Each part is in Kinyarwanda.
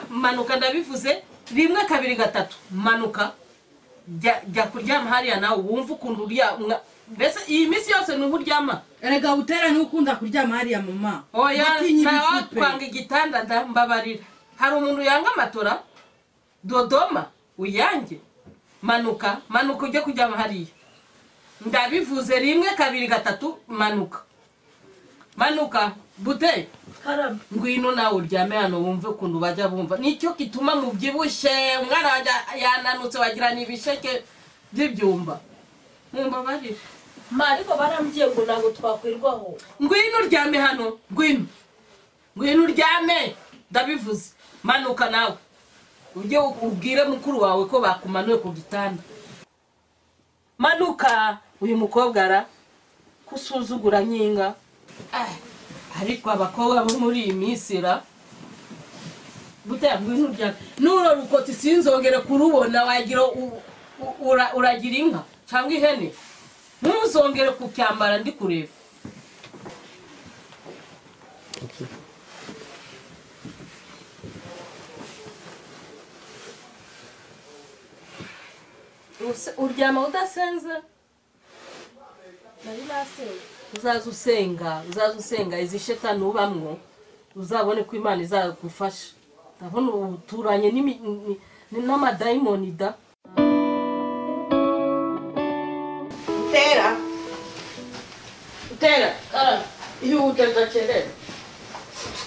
manuka ndabivuze rimwe kabiri gatatu manuka jya jya kuryama hariya nawe wumve ukuntu uryama mbese iyi minsi yose ni uburyama erega butera ntukunda kuryama hariya mama oya Utinya nawe ibipupe. twanga igitanda nda- mbabarira hari umuntu yanga matora dodoma uyange manuka manuka ujye kuryama hariya ndabivuze rimwe kabiri gatatu manuka manuka bute karame ngwino nawe uryame hano wumve ukuntu bajya bumva nicyo gituma mubyibushye umwana wanjye yananutse wagira ni ibisheke by'ibyumba mumbabarire mpa ariko barambwiye ngo ntabwo twakwirwaho ngwino uryame hano ngwino ngwino uryame ndabivuze manuka nawe ujye ubwire mukuru wawe ko bakumanuye ku gitanda manuka uyu mukobwa ara kusuzugura nkinga Ah, ariko abakobwa bo muri iyi minsi ra gutera ngwino uryame n'uro rukoti sinzongere kurubona wagira u- u- ura- uragira inka cyangwa ihene ntuzongere kucyambara ndi kureba Use- uryama udasenze nari nasenye uzaze usenga uzaze usenga izi shetani ubamwo uzabone ko imana izagufasha ndabona ubu uturanye n'imi- ni- ni- n'amadayimoni da Utera, utera, karame ihute ndakerera.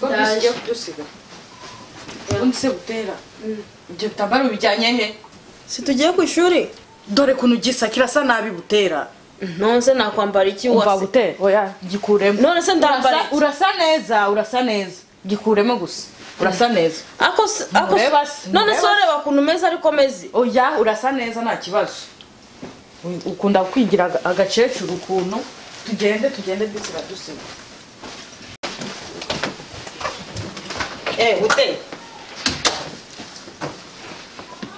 Ndaje. Ndaje kudusiga. Ubundi se butera. Ibyo bitambaro bijyanye he? si tugiye ku ishuri Dore kuntu gisa kirasa nabi butera. nonse nakwambara iki Umva wase butera, oya gikuremo. none se ndambara Urasa- iki? Urasa neza, urasa neza. Gikuremo gusa. Urasa neza. ako se- ako se- Mureba se, none se mureba wareba ukuntu umeze ariko meze Oya urasa neza nta kibazo. U- Ukunda kwigira aga- agakecuru ukuntu. Tugende tugende dusiga dusiga. Eh, butera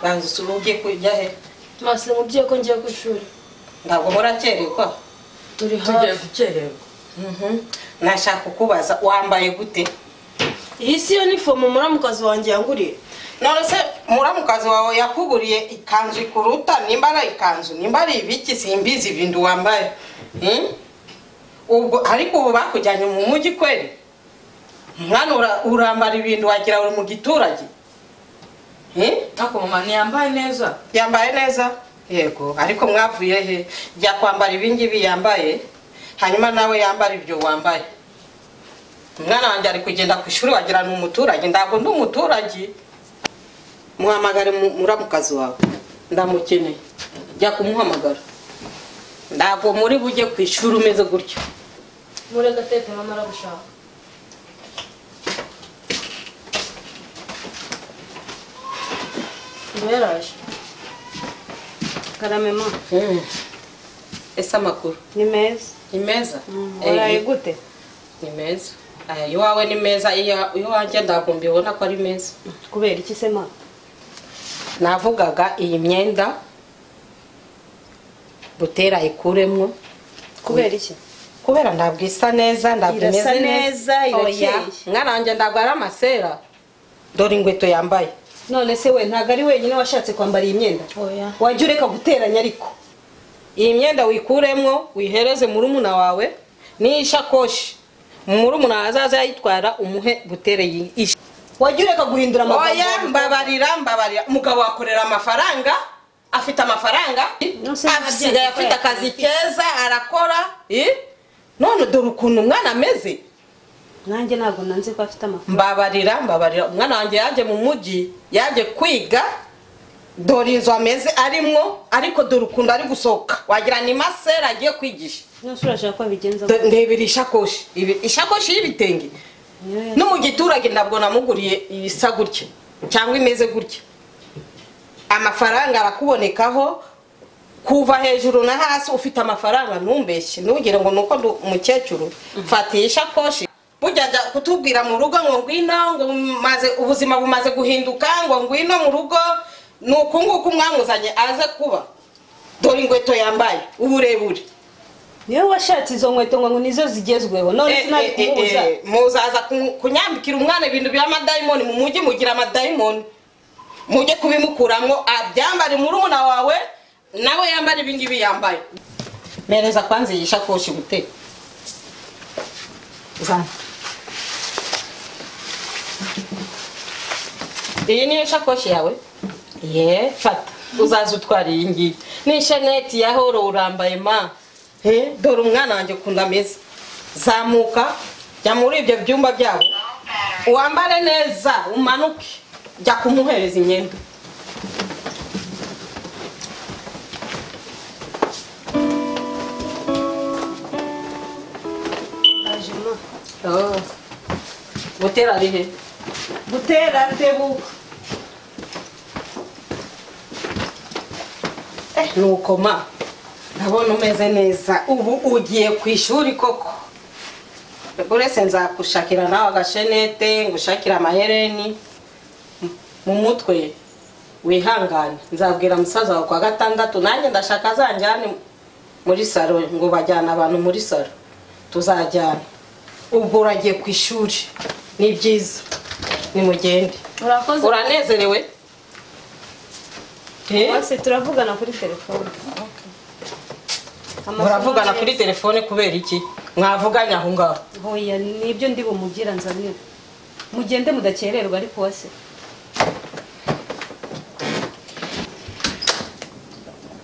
banza usura ugiye kujya he mwase mubwiye ko ngiye ku ishuri ntabwo murakererwa turi Tugiye hafi gukererwa. Mhm. nashaka kukubaza wambaye gute iyi si yo nifomu muramukazi wanjye yanguriye none se muramukazi wawe yakuguriye ikanzu ikuruta nimba ari ikanzu nimba ari ibiki simbizi ibintu wambaye Hmm? ubwo ariko ubu bakujyanye mu mujyi kweli mwana ura- urambara ibintu wagira uri mu giturage Hmm? Ako mama ntiyambaye neza. yambaye neza yego ariko mwavuye he jya kwambara ibingibi yambaye hanyuma nawe yambara ibyo wambaye umwana wanjye ari kugenda ku ishuri wagira ni umuturage ntabwo ndi umuturage muhamagare mu- muramukazi wawe ndamukeneye jya kumuhamagara ntabwo muri bujye ku ishuri umeze gutyo murega tete mama aragushaka niba yaraje karame ma Mm. ese amakuru ni meza ni meza waraye Eh, gute ni meza Aya, iwawe ni meza iya- iwanjye ntabwo mbibona ko ari meza kubera iki se ma navugaga iyi myenda butera ikuremwo kubera iki kubera ntabwo isa neza ntabwo Irasa imeze neza, irakeye. Oya, mwana wanjye ntabwo ari amasera dore inkweto yambaye none se we ntabwo ari wenyine washatse kwambara iyi myenda oya wajya ureka guteranya ariko iyi myenda wikuremwo wihereze murumuna wawe n'ishakoshi murumuna wawe azaza yayitwara umuhe butere iyi ish- wajya ureka guhindura oya amagambo mbabarira mbabarira umugabo wakorera amafaranga afite amafaranga Nonsense, asigaye afite nabyo akazi keza arakora eh? none dore ukuntu umwana ameze nanjye ntabwo nanze ko afite amafaranga mbabarira mbabarira umwana wanjye yaje mu mujyi yaje kwiga dore inzu ameze arimwo ariko dore ukuntu ari gusohoka wagira ni masera agiye kwigisha nonse urashaka ko abigenza Do- ndebera ishakoshi Ibi- ishakoshi y'ibitenge niyo ya- no mu giturage ntabwo namuguriye ibisa gutya cyangwa imeze gutya amafaranga arakubonekaho kuva hejuru na hasi ufite amafaranga ntumbeshye ntugire ngo nuko ndi umukecuru mfata iyi shakoshi burya ajya kutubwira mu rugo ngo ngwino ngo maze ubuzima bumaze guhinduka ngo ngwino mu rugo ni uku nguku mwamuzanye aze kuba dore inkweto yambaye uburebure niwe washatse izo nkweto ngo nizo zigezweho none Eh, sinari eh, eh, kumubuza eh, muzaza ku- kunyambikira umwana ibintu by'amadayimoni mu mujyi mugira amadayimoni mujye kubimukuramo abyambare murumuna wawe nawe yambare ibingibi yambaye mereza kwanze iyi shakoshi gute Uzana. iyi niyo shakoshi yawe ye fata uzaza utwara iyi ngiyi ni shaneti ya horo urambaye ma Eh, dore umwana wanjye ukuntu ameze zamuka jya muri ibyo byumba byabo wambare neza umanuke jya kumuhereza imyenda Oh. butera ari he gutera tebuka nuko ma ndabona umeze neza ubu ugiye ku ishuri koko uretse nzagushakira nawe agashenete ngushakire amahereni mu mutwe wihangane nzabwira musaza wawe kwa gatandatu nanjye ndashaka zanjyane muri saro ngo bajyane abantu muri saro tuzajyana ubwo uragiye ku ishuri ni byiza nimugende urakoze uranezerewe Eh? bose turavugana kuri telefone Amasomo muravugana ye- kuri telefone kubera iki mwavuganye aho ngaho hoya nibyo ndi bumugira nzanire mugende mudakererwa ariko wase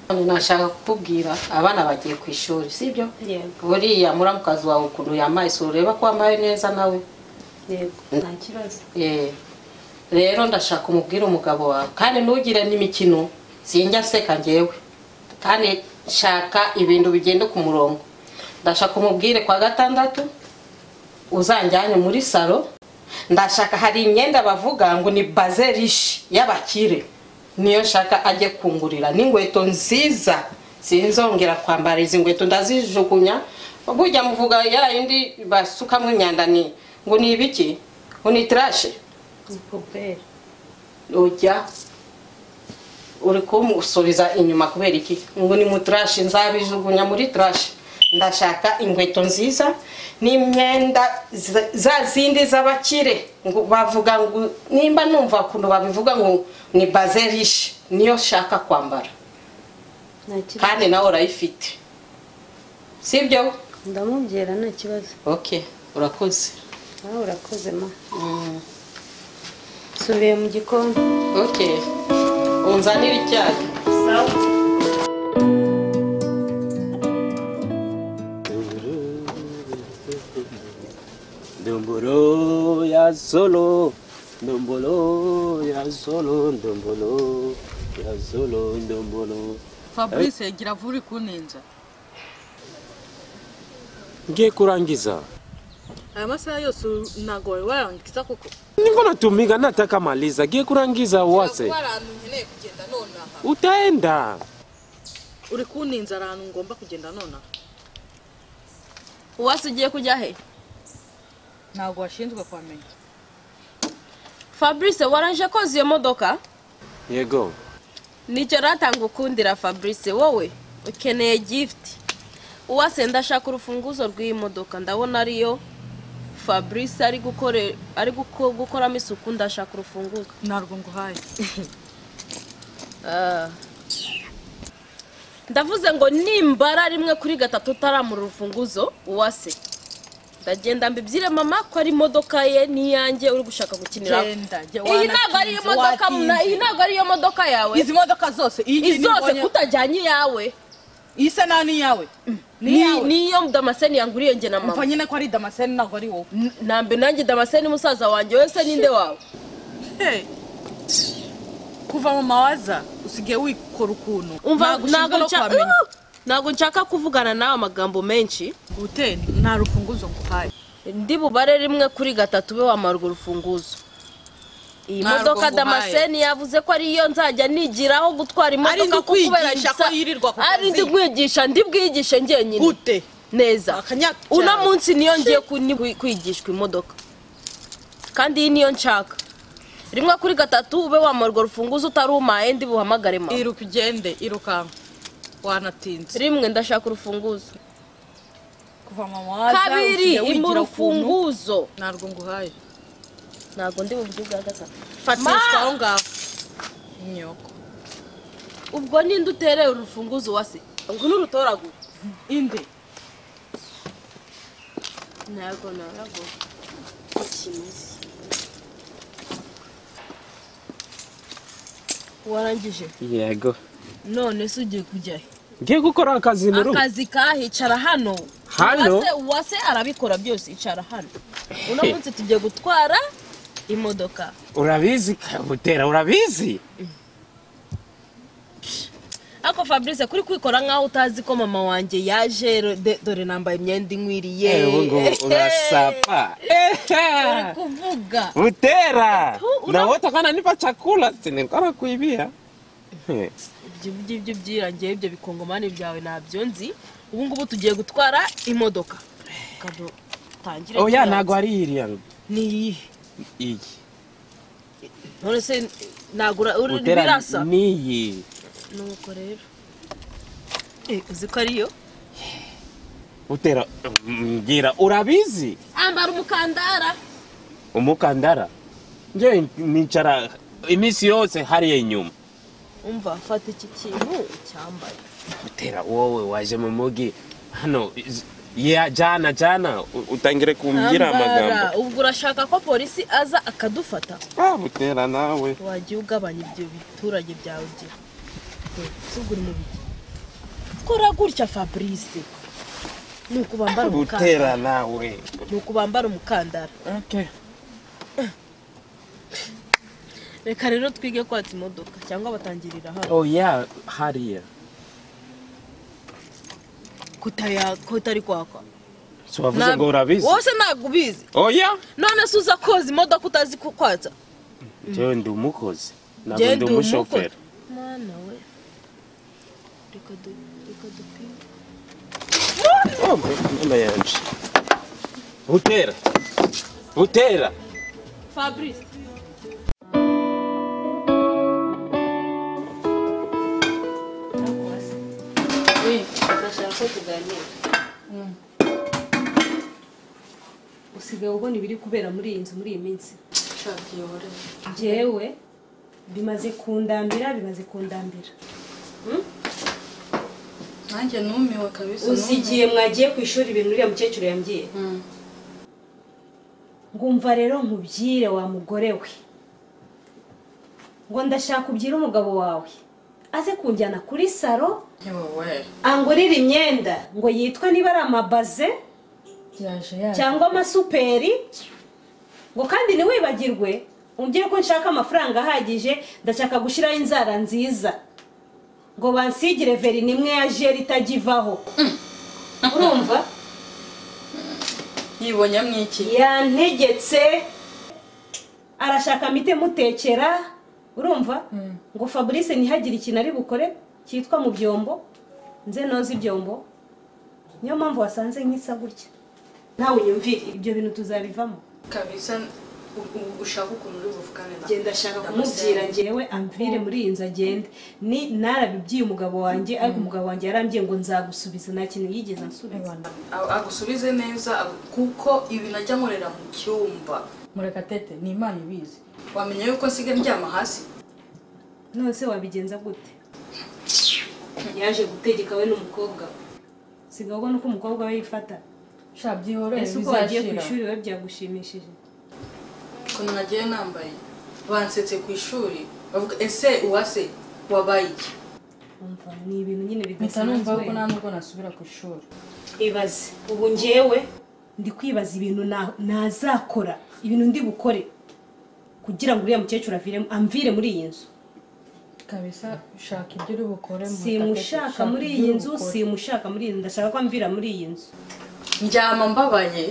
Hano nashaka kukubwira abana bagiye ku ishuri sibyo yego buriya muramukazi wawe ukuntu yambaye isura ureba ko wambaye neza nawe yego nta kibazo Eh, rero ndashaka umubwire umugabo wawe kandi ntugire n'imikino sinjya nseka njyewe kandi shaka ibintu bigenda ku murongo ndashaka umubwire kwa gatandatu uzanjyane muri salo ndashaka hari imyenda bavuga ngo ni baze rishi y'abakire niyo shaka ajye kungurira n'inkweto nziza sinzongera kwambara izi nkweto ndazijugunya burya muvuga ya yindi basukamo imyanda ni ngo ni ibiki ngo ni trash ni puberi ujya uri kumusubiza inyuma kubera iki ngo ni mu turashi nzabijugunya muri turashi ndashaka inkweto nziza n'imyenda za- za zindi z'abakire ngo bavuga ngo nimba numva ukuntu babivuga ngo ni baze rishi niyo shaka kwambara nta kibazo kandi nawe urayifite sibyo ndamubwira nta kibazo okay urakoze nawe urakoze ma subiye mu gikoni okay unzanire icyayi sawa Dombolo ya solo, dombolo ya solo, dombolo ya solo, dombolo. fabrice yagira vuba uri kunenza Ngiye kurangiza. aya masaha yose ntabwo wari warangiza kuko Niko natumika nataka maliza. Ngiye kurangiza wase. Ntabwo hari ahantu nkeneye kugenda nonaha Utaenda. uri kunenza hari ahantu ngomba kugenda nonaha uwase ugiye kujya he ntabwo washinzwe kuhamenya fabrice waranje koza iyo modoka Yego. nicyo ratanga ukundira fabrice wowe ukeneye gift uwase ndashaka urufunguzo rw'iyi modoka ndabona ariyo fabrice ari gukore ari guko- gukoramo isuku ndashaka urufunguzo ntabwo nguhaye ndavuze ngo nimbara rimwe kuri gatatu utaramura urufunguzo uwase ndagenda mbibyire mama ko ari imodoka ye n'iyanjye uri gushaka gukinira genda jya iyi ntabwo ari iyo modoka mna- iyi ntabwo ari iyo modoka yawe izi modoka zose iyi ngiyi izose nibonye- kutajyanye iyawe iyi se nta n'iyawe ni- n'iyawe niyo damascene yanguriye njye na mama mva nyine ko ari damascene ntabwo ari wowe N- nambe nanjye damascene musaza wanjye wese ninde wawe Hey. kuva mu mawaza usigaye wikora ukuntu umva Ntabwo ushinzwe no nshaka- kuhamenya. Uh! ntabwo nshaka kuvugana nawe amagambo menshi gute nta rufunguzo nguhaye ndi bubare rimwe kuri gatatu ube wamara urwo rufunguzo iyi Ntabwo modoka nguhaye. damascene yavuze ko ariyo nzajya nigiraho gutwara Ari imodoka ndi kuko kubera kwigisha bisa- ko yirirwa ku ari kazi. ndi kwigisha ndi bwigishe njyenyine gute neza Akanyabyaha. uno munsi niyo ngiye ku- ni- kwigishwa imodoka kandi iyi niyo nshaka rimwe kuri gatatu ube wamara urwo rufunguzo utarumaye ndi buhamagare mama iruka ugende irukanka wanatinze rimwe ndashaka urufunguzo kuva mama waza kabiri ukajya wigira imbura ukuntu, ufunguzo ntabwo nguhaye ntabwo ndi buvuge ubwa gatatu fatishwa aho ngaho inyoko ubwo ninde utereye urufunguzo wase ngo n'urutoragura inde ntabwo ntabwo kimeze warangije yego none se ugiye kujya he ngiye gukora akazi mu rugo akazi kahicara hano Hano? Uwase- uwase arabikora byose icara hano uno munsi tugiye gutwara imodoka urabizi kabutera urabizi ariko fabrice kuri kwikora nk'aho utazi ko mama wanjye yaje ro- de- dore nambaye imyenda inkwiriye yewe ngubu unasapa Ehe. Uri kuvuga Butera! una- Na wote kana nipa chakula si nilikuwa nakuibia. He. ibyo ngibyo byirangiye ibyo bikongomani byawe ntabyo nzi ubu ngubu tugiye gutwara imodoka tangire Oya ntago ari iriya ni iyihe iyi. none se ntabwo ura- uri- Butera birasa ni iyi. nuko rero Eh, uzi ko ariyo Butera mbwira urabizi ambara umukandara umukandara. Nje nicara iminsi yose hariya inyuma. umva fata iki kintu cyambaye Butera wowe waje mu mugi hano iz- ya jana jana u- utangire kumbwira amagambo. ubwo urashaka ko polisi aza akadufata Ah Butera nawe. wagiye ugabanya ibyo biturage byawe bye tugura umubiri kora gutya fabrice ni uku bambara umukandara Butera nawe. ni uku bambara umukandara Okay. reka rero twige kwatsa imodoka cyangwa batangirira hano Oya hariya. kutaya kutari kwakwa So wavuze ngo urabizi. wose ntabwo ubizi Oya. none se uza koza imodoka utazi kukwatsa jewe ndi umukozi ntabwo Njye ndi ndi umushoferi mwana we reka du- reka dupime Oh, mama yanje butera butera fabrice ndashaka ko tuganira usigaye ubona ibiri kubera muri iyi nzu muri iyi minsi njyewe bimaze kundambira bimaze kundambira nanjye numiwe kabisa uzi igihe mwagiye ku ishuri ibintu uriya mukecuru yambwiye ngumva rero nkubwire wa mugore we ngo ndashaka ubyire umugabo wawe aze kunjyana kuri saro yewe angurire imyenda ngo yitwe niba ari amabaze yaje yaje cyangwa amasuperi ngo kandi ntiwibagirwe umbwire ko nshaka amafaranga ahagije ndashaka gushyiraho inzara nziza ngo bansigire verini imwe ya jeri itajya ivaho urumva yibonyemo iki yantegetse arashaka amite mutekera urumva ngo fabrice ntihagire ikintu ari bukore cyitwa mu byombo nze noze ibyombo niyo mpamvu wasanze nk'isa gutya nawe unyumvire ibyo bintu tuzabivamo kabisa u- u- ushaka ukuntu uri buvugane na genda ashaka kumubwira njyewe amvire muri iyi nzu agende ni narabibwiye umugabo wanjye ariko umugabo wanjye yarambwiye ngo nzagusubiza nta kintu yigeze ansubiza A- agusubize neza agu- kuko ibi najya nkorera mu cyumba murekatete ni imana ibizi wamenya yuko nsigaye ndyama hasi none se wabigenza gute yaje gutegeka we n'umukobwa we sigaho ubona uko umukobwa we yifata sha byihorere ese uko wagiye ku bizashira. ishuri we byagushimishije ukuntu nagiye nambaye bansetse ku ishuri bavuga ese uwase wabaye iki umva ni ibintu nyine mpita numva bidasanzwe ko nta nubwo nasubira ku ishuri ibaze ubu njyewe ndi kwibaza ibintu na- nazakora ibintu ndi bukore kugira ngo uriya mukecuru avire- amvire muri iyi nzu kabisa shaka ibyo uri bukore simushaka muri iyi nzu simushaka muri iyi nzu ndashaka ko amvira muri iyi nzu ndyama mbabaye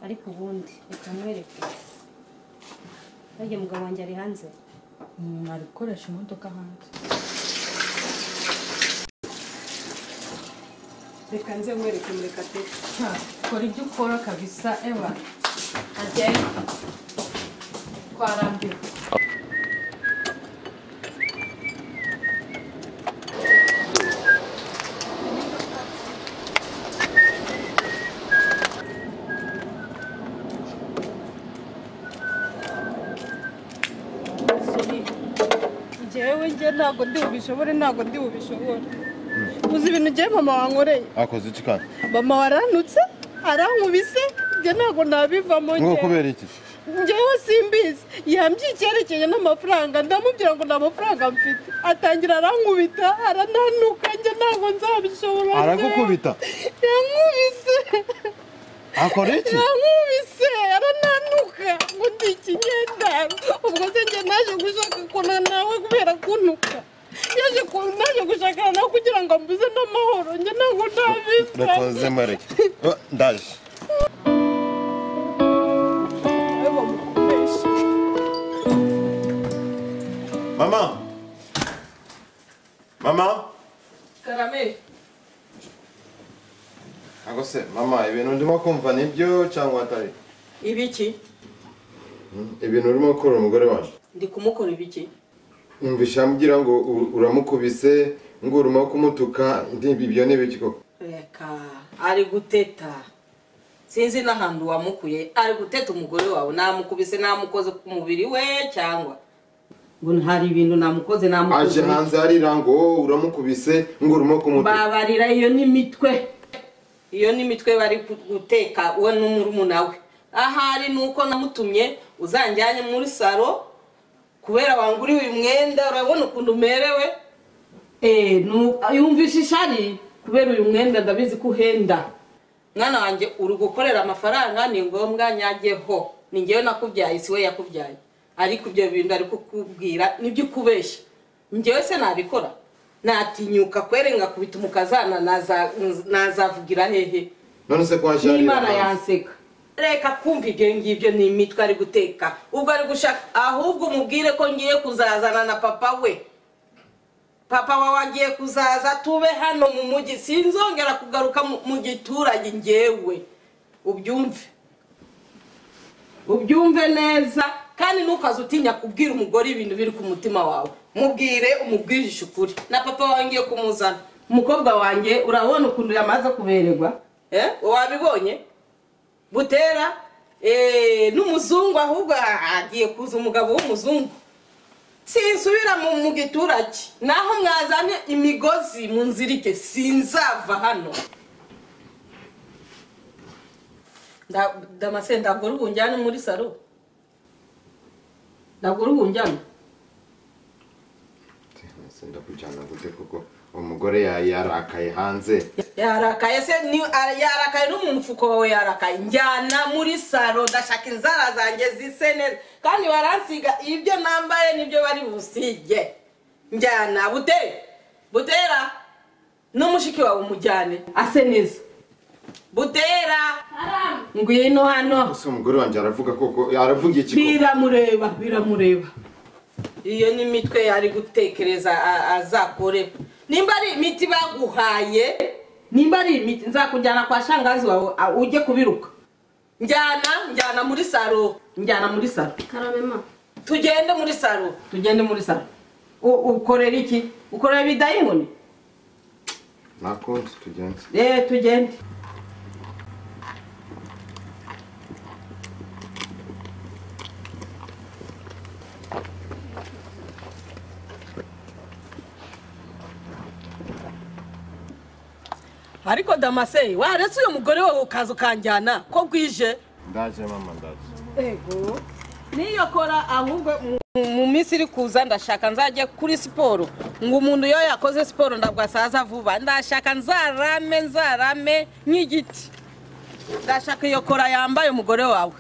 ariko ubundi reka mwereke bajya mugabo wanjye ari hanze umuntu ari gukoresha imodoka hanze reka nze mwereke mureka pe Sha, kora ibyo ukora kabisa ewa agende twarambiwe ntabwo ndi bubishobore ntabwo ndi bubishobore uzi ibintu ugiye mama wankoreye akoze iki kandi mama waranutse arankubise ibyo ntabwo nabivamo ngo njyewe. kubera iki njyewe simbizi yambyiye icyerekezo n'amafaranga ndamubwira ngo nta mafaranga mfite atangira arankubita arananuka njye ntabwo nzabishobora aragukubita yankubise akora iki yankubise arananuka ngo ndi ikinyendaro ubwo se njye naje gushaka kubonana nawe kubera kuntuka yaje ku- naje gushakana nawe kugira ngo ambuze n'amahoro njye ntabwo ntabifite ndakoze mbareke Oh, ndaje nawe bamukubeshe mama mama karame ntabwo se mama ibintu ndimo kumva nibyo cyangwa atari ibiki ibintu urimo gukora umugore wanjye ndi kumukora ibiki yumvisha ambwira ngo u- uramukubise ngo urimo kumutuka ndibi- ibyo ni ibiki koko reka ari guteta sinzi n'ahantu wamukuye ari guteta umugore wawe namukubise namukoze ku mubiri we cyangwa ngo hari ibintu namukoze aje namukoze hanze arira ngo "Oh, uramukubise ngo urimo kumutuka babarira iyo ni imitwe iyo ni imitwe bari gu- guteka we n'umurumuna we ahari ni uko namutumye uzanjyanye muri salo kubera wanguriye uyu mwenda urabona ukuntu umerewe Eh, nu- yumvisha ishari kubera uyu mwenda ndabizi ko uhenda mwana wanjye uri gukorera amafaranga ni ngombwa nyajyeho ni ngewe nakubyaye si we yakubyaye ariko ibyo bintu ari kukubwira nibyo ukubeshya ngewe se nabikora natinyuka kwere ngakubita umukazana naza- nazavugira hehe none se ko waje arira n'imana hanze? yanseka reka kumva ibyo ngibyo ni imitwe ari guteka ubwo ari gushaka ahubwo umubwire ko ngiye kuzazana na papa we papa wawe agiye kuzaza tube hano mu mujyi sinzongera kugaruka mu- mu giturage ngewe ubyumve ubyumve neza kandi ntukaze utinya kubwira umugore ibintu biri ku mutima wawe mubwire umubwirishe ukuri na papa wawe ngiye kumuzana umukobwa wanjye urabona ukuntu yamaze kubererwa eh? wabibonye butera eh, n'umuzungu ahubwo agiye kuza umugabo w'umuzungu sinsubira mu mu giturage naho mwazanye imigozi mu nzirike sinzava hano Nda- damase ntabwo uri bunjyane muri salo ntabwo uri bunjyane Ese ndakujyana gute kuko uwo mugore ya- yarakaye hanze yarakaye se ni a- yarakaye no mu mufuko wawe yarakaye njyana muri salo ndashaka inzara zanjye zise neza kandi baransiga ibyo nambaye nibyo bari busige njyana butera butera n'umushiki wawe umujyane ase neza butera ngwino hano ese umugore wanjye aravuga koko aravuga iki koko? biramureba biramureba iyo ni imitwe yari gutekereza a- azakore nimba ari imiti baguhaye nimba ari imiti nzakujyana kwa shangazi wawe a- ujye kubiruka njyana njyana muri saro njyana muri saro karame tugende muri saro tugende muri saro U- ukorera iki ukorera ibidayinkoni nakunze tugende eee tugende ariko damase waretse uyu mugore wawe ukaza ukanjyana ko bwije ndaje mama ndaje niyo kora ahubwo mu- mu minsi iri kuza ndashaka nzajye kuri siporo ngo umuntu iyo yakoze siporo ntabwo asaza vuba ndashaka nzarame nzarame nk'igiti ndashaka iyo kora yambaye umugore wawe